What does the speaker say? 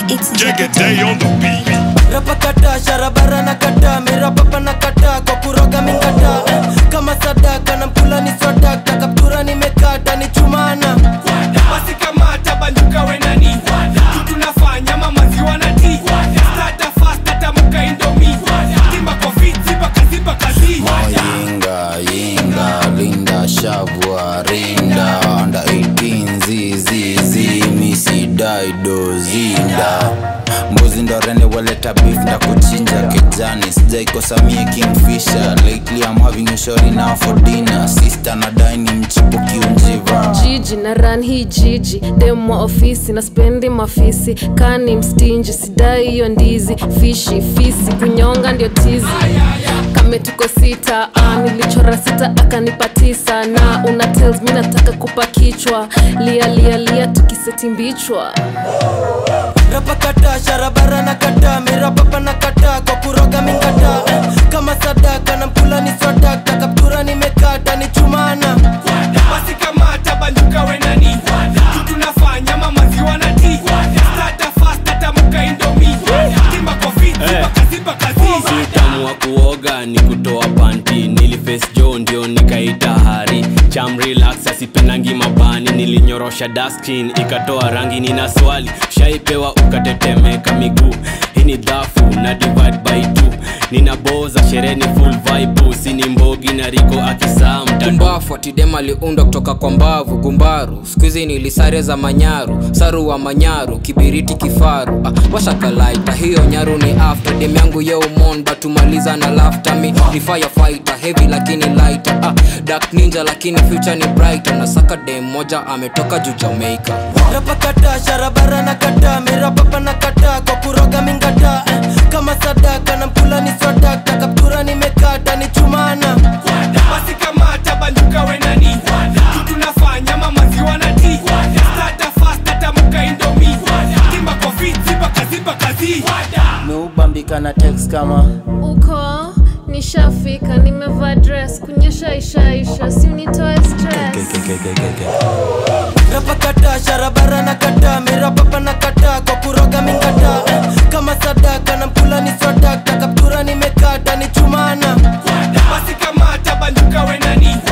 It's Jack a day on the beat. rapa kata sharabara na kata mirapapa na kata kwa kuroga mingata kama sadaka na mkula ni swadaka kaptura nimekata ni chumana basi kamata banduka wenani kitu nafanya mamaziwa na ti stata fast atamuka indomi timba kwa fit ziba kazi bakazi Yinga, yinga, linda, shavua, rinda Under 18, zizi, zi, misi, daido, zinda mbuzi ndo rende waleta beef na kuchinja kijani sijaikosamie kingfisher lately I'm having a shorty now for dinner sister na dine mchipuki unjiva jiji na ran hii jiji demu wa ofisi na spendi mafisi kani mstinji sidai hiyo ndizi fishi fisi kunyonga ndio tizi kame tuko sita ah, nilichora sita akanipa tisa na una tells mi nataka kupa kichwa lia lia lia tukiseti mbichwa rapa kata sharabara na kata mirapapa na kata kwa kuroga mingata kama sadaka na mkula ni swadaka kaptura nimekata ni chumana basi kamata banduka wenani kitu nafanya mamaziwa na ti stata fast atamuka indomi timba kwa fit ziba kazi bakazi utamu wa kuoga ni kutoa panti niliface jo ndio nikaita hari cham relax asipendangi mabani nilinyorosha daskin ikatoa rangi nina swali shaipewa ukatetemeka miguu hii ni dhafu na divide by two ninaboza sherehe ni full vibe sini mbogi na riko akisaa mtatu kumbafu atidem aliundwa kutoka kwa mbavu gumbaru skuizi nilisare za manyaru saru wa manyaru kibiriti kifaru ah, washakalaita hiyo nyaru ni after dem yangu yeumon batumaliza na laftami ni firefighter heavy lakini lighter ah, dark ninja lakini future ni brighter na saka dem moja ametoka juu jamaica rapa kata sharabara na kata mirapapa na kata kwa kuroga mingata kama sadaka na mkula ni swadaka kaptura nimekata ni chumana basi kamata banduka wenani kitu nafanya mamaziwa na ti stata fast atamuka indomi timba kwa fit ziba kazi bakazi meubambika na text kama uko nishafika nimevaa dress kunyesha ishaisha si unitoe stress rapa kata sharabara na kata mirapapa na kata kwa kuroga mingata kama sadaka na mkula ni swadaka kaptura nimekata ni chumana basi kamata banduka wenani